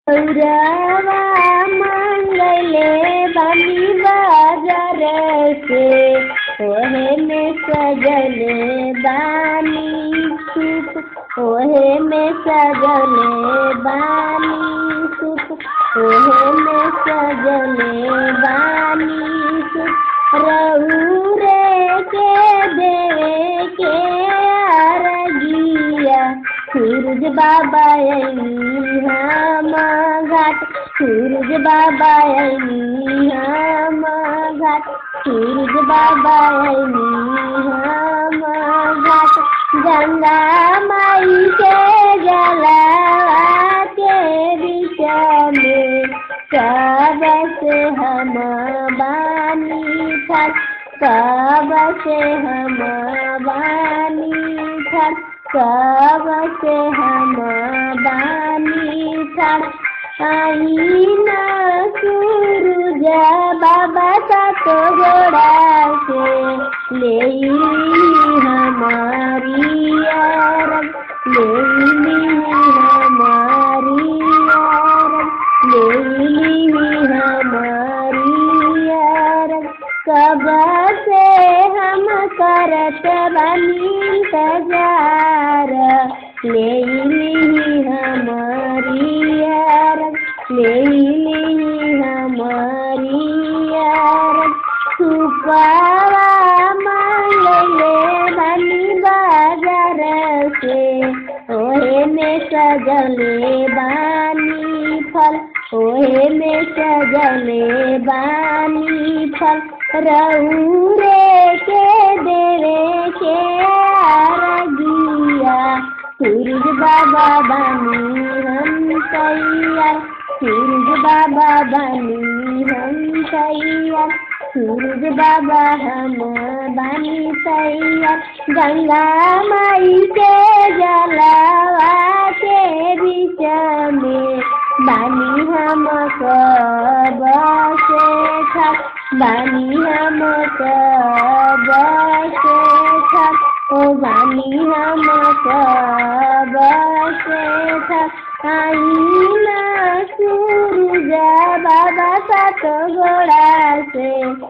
रवा मंगले बनी बाजार से ओहे में सजले बानी सुप ओहे में सजले बानी सुप ओहे में सजले बानी सुप रहू रे के देवे के अरगिया सूरज बाबा अली हम घाट सूरज बाबा अली हम घाट सूरज बाबा अली हम घाट गंगा माई के जला के बीच में कब से हम बानी था कब से हम बानी था कब से हम बानी था आईना सूरज बाबा सा तो जोड़ा से ले हमारी अरब ले हमारी अरब ले हमारी अरब कब से हम करत बनी इंतजार ले हमारी अरब ले हमारी अरब सुपावा मांगले बनी बाजार से ओहे में सजले बानी फल ओहे में सजले बानी फल रहू रे के देवे के आरगिया सूरज बाबा बानी हम तैयार सूरज बाबा बानी हम तैयार सूरज बाबा हम बानी तैयार गंगा माई के जलावा के बीच में बानी हम कब से था बानी हम कब से था ओ बानी हम कब से था आईना सूरज बाबा सात गोड़ा से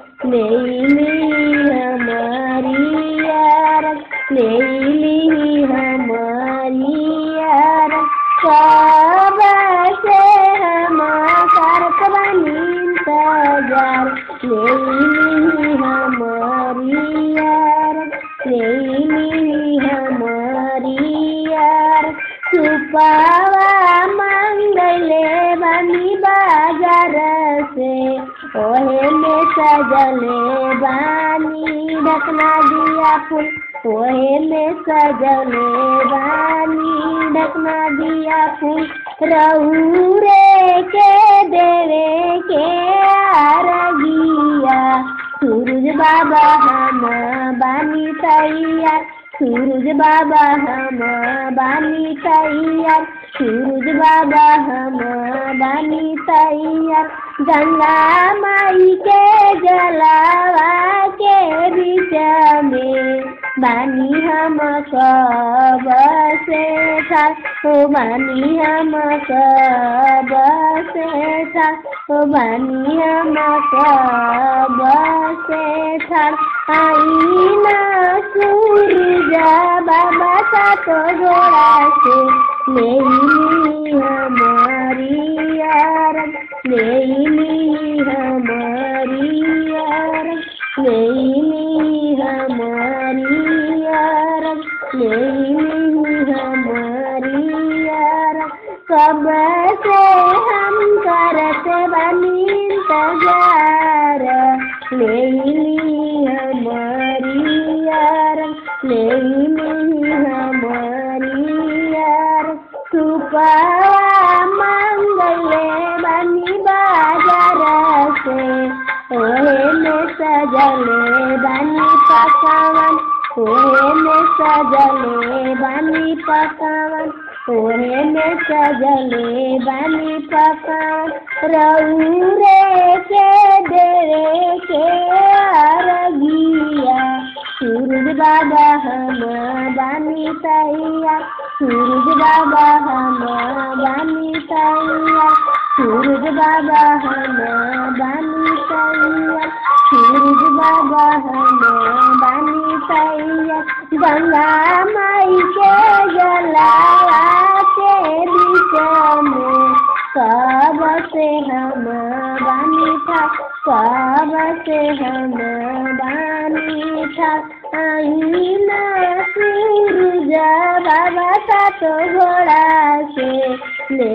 ले हमारी यार ले हमारी यार कब से हम करत बनी इंतजार ले हमारी यार ले हमारी यार सुपावा मंगले बनी बाजार से ओहे में सजले बानी ढकना दिया फूल ओहे में सजले बानी ढकना दिया फूल रहू रे के देवे के आरगिया सूरज बाबा हम बानी तैयार सूरज बाबा हम बानी तैयार सूरज बाबा हम बानी तैयार गंगा माई के जलावा के बीच में बानी हम कब से था ओ बानी हम कब से था ओ बानी हम कब से था आईना सूरज बाबा का तो जोड़ा से ले हमारी यार ले हमारी यार ले हमारी यार ले हमारी यार कब से हम करत बनी इंतजार ले हमारी यार ले हमारी यार सुपा मंगले बनी बाजार से ओहे में सजले बनी पकावन ओहे में सजले बनी पकावन ओहे में सजले बनी पकावन रहू रे के देवे के अरगिया सूरज बाबा हम बानी तैया सूरज बाबा हम बानी तैया सूरज बाबा हम बानी तैयार सूरज बाबा हम बानी तैयार गंगा माई के जलावा के बीच में कब से हम बानी था कब से हम बानी था आईना सूरज बाबा का तो घोड़ा से ले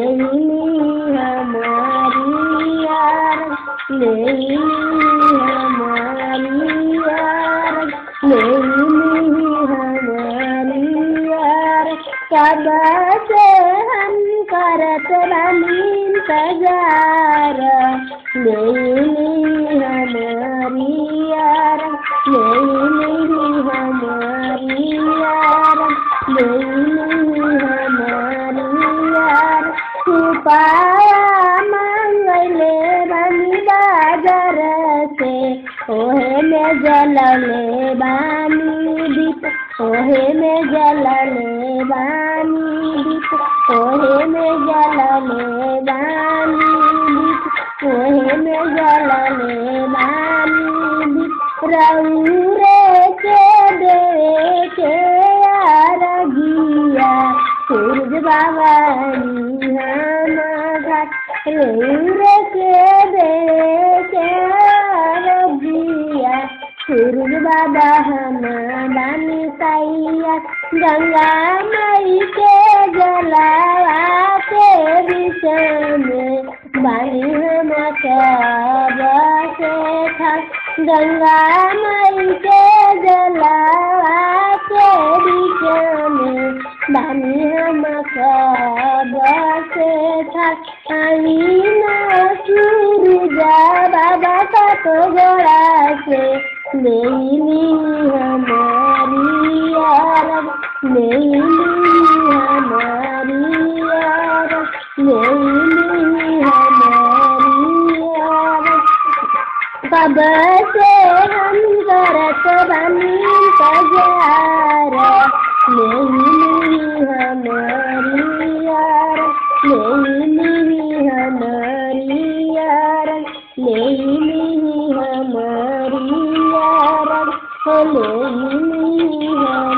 हमारी यार ले हमारी यार ले हमारी यार कब से हम करत बनी इंतजार ले हमारी यार ले हमारी यार ले हमारी यार छुपाया मंगले बनी बाजार से ओहे में जलले बानी दीप ओहे में जलले बानी दीप ओहे में जलले बानी दीप ओहे में जलले बानी दीप रौरे के दे के आरगिया सूरज बाबा हम घाट रौरे के दे के आरगिया सूरज बाबा हम बानी तैया गंगा माई के जलावा के विष में बानी हम सब से था गंगा माई के जलावा के विष में बानी हम सब से था आईना सूरज बाबा का तो गोड़ा से लेली हमारी यार लेली हमारी यार लेली हमारी यार कब से हम करत बनी तजार लेली हमारी यार लेली हमारी यार लेली हमारी यार लेली